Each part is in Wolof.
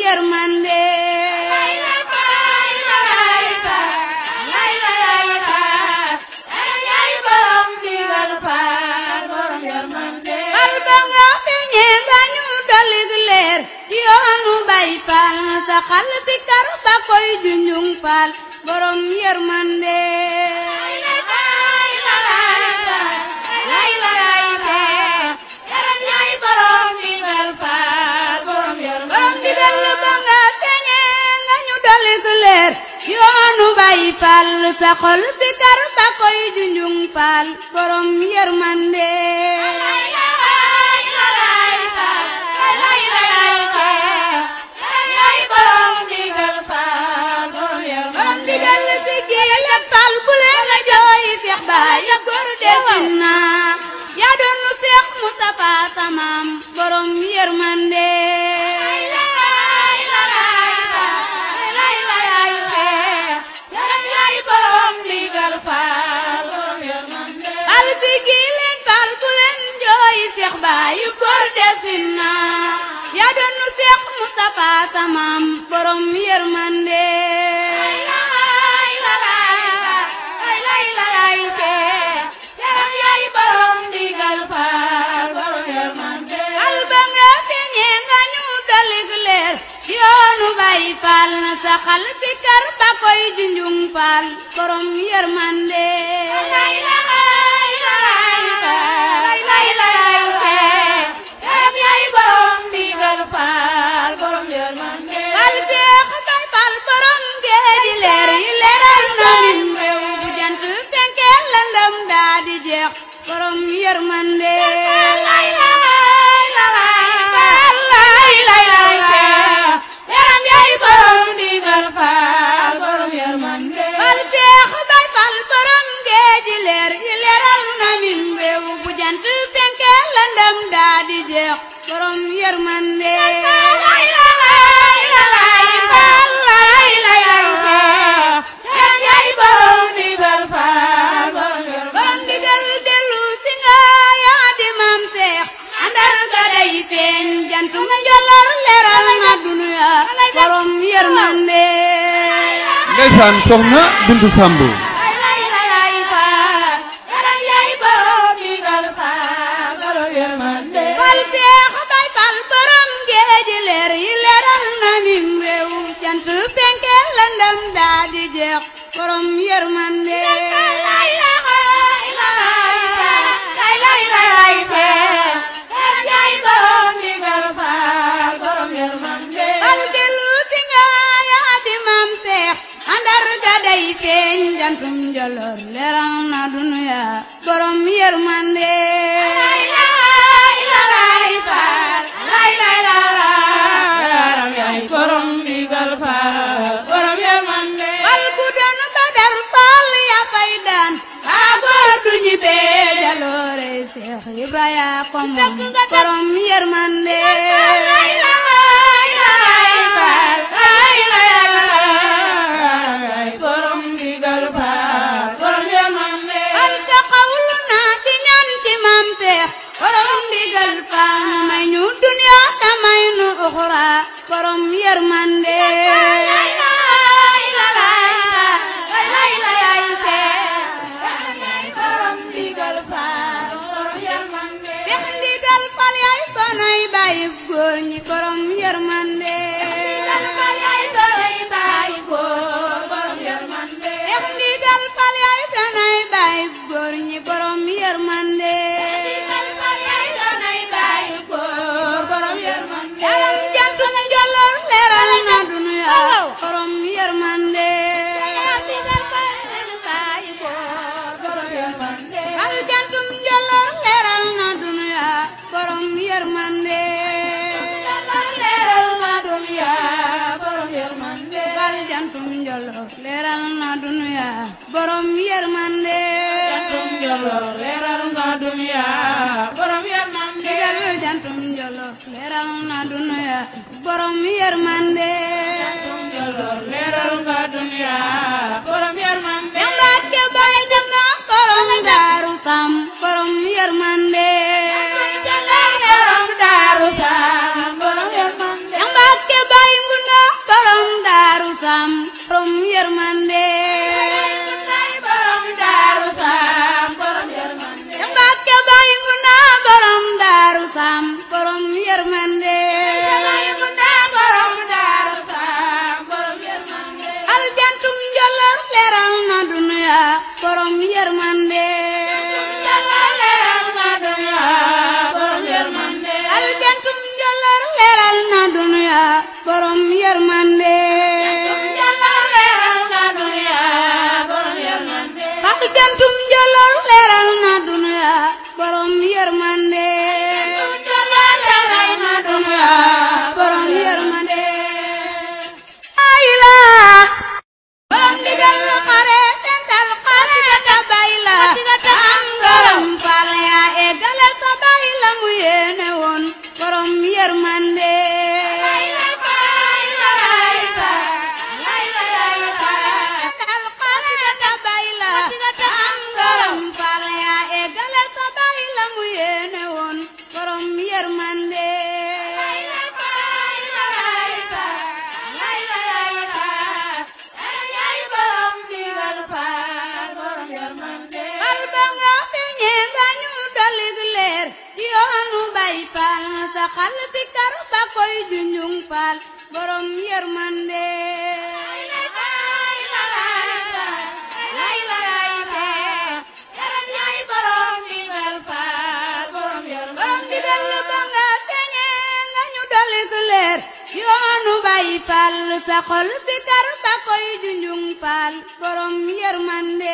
yërmande fal ba nga feeñee nga ñu dolig leer ci yoonu bay fal sa xal si kar ba koy junjung fal borom yërmande borom digal ba nga feeñee nga ñu dolig leer ci yoonu bay fal sa xol si kar ba koy junjung fal borom yërmande borom digal si kii leppal bu leen a jooy Seex Baay góor desin na yaa doon Seex Mustafa samaam borom yërmande fal si kii leen fal bu leen jooy Seex Baay góor desin na yaa doon Seex Mustafa samaam borom yërmande fal ba nga feeñee nga ñu dolig leer yoonu bay fal na sa xal si kar ba koy junjung fal borom yërmande fal seex bay fal borom géeji leer yi leeral na min réew bu jant fenkee lëndëm daa di jeex borom yërmande fal seex bay fal borom géeji leer yi leeral na min réew bu jant fenkee lëndëm daa di jeex borom yërmande borom digal dellu si nga yaa di maam seex andar ga day feeñ jantum njolor leeral na dunuya borom yërmande ndeysaan soxna Bintu Samb fal seex bay fal borom géeji leer yi leeral na min réew jant fenke lëndëm daa di jeex borom yërmande fal dellu si nga yaa di maam seex andar ga day feeñ jantum njolor leeral na dunuya borom yërmande fal bu doon badar fal ya fay daan baa góor du ñibbee jaloore seex ibraya ko moom borom yërmande fal taxawlu naa di ñaan ci maam seex borom ndigal faal mu may ñu duniya ta may nu uxura borom yërmande seex ndigal fal yaay fanay bàyyi góor ñi borom yërmande seex ndigal fal yaay fanay bàyyi góor ñi borom yërmande yaram jantum jolor leeral na dunuya borom yërmande fal jantum jolor leeral na dunuya borom yërmande fal jantum jolor leeral na dunuya borom yërmande digal jantum jolor leeral na dunuya borom yërmande Mbàkke bay dem na borom daaru sam borom yërmande Mbàkke bay ngun borom yërmande Fax jantum jëlal leeral na dunya borom yërmande borom yërmande ayla borom digal xare tental xare ka bayla am ngaram fal ya egale sa bayla mu yéene woon borom yërmande tental xare ka bayla am ngaram fal ya egale sa bayla mu yéene woon borom yërmande fal ba nga feeñee nga ñu dalig leer ci yoonu bay fal sa xal si kar ba koy junjung fal borom yërmande borom digal ba nga feeñee nga ñu dalig leer ci yoonu bay fal sa xol si kar ba koy junjung fal borom yërmande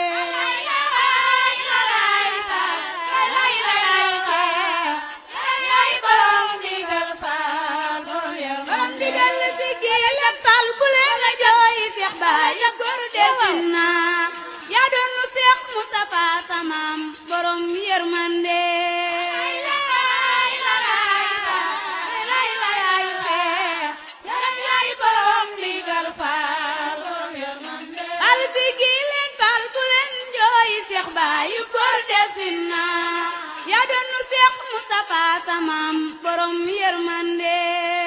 borom digal si géel fal bu leen a jooy Seex Baay góor desin na yaa doon nu Seex Mustafa samaam borom yërmande fal si géel fal bu leen jooy Seex Baay góor desin na yaa doon nu Seex Mustafa samaam borom yërmande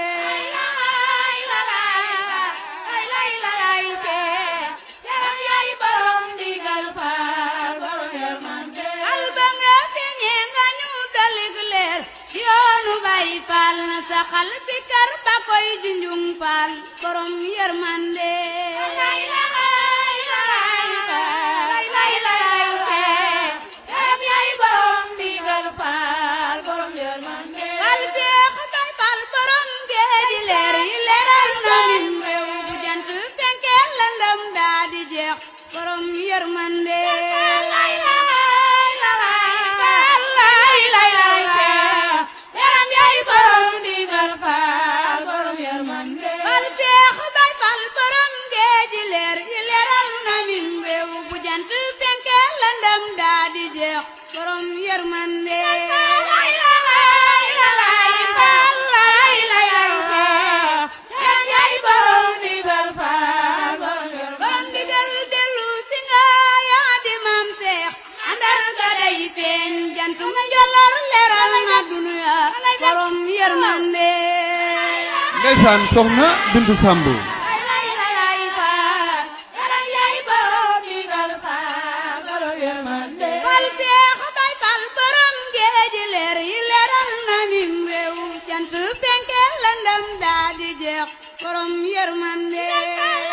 fal ba nga feeñee nga ñu dalig leer yoonu bay fal sa xal si kar ba koy junjung fal borom yërmande fal seex bay fal borom géeji leer yi leeral na min réew bu jant fenkee lëndëm daa di jeex borom yërmande fal seex bay fal borom géeji leer yi leeral na min réew bu jant fenkee lëndëm daa di jeex borom yërmande borom digal dellu si nga yaa di maam seex andar ga day feeñ jantum jolor leeral na dunya borom yërmande ndeysaan soxna Bintu Samb fal seex bay fal borom géeji leer yi leeral na min réew jant fenke lëndëm daa di jeex borom yërmande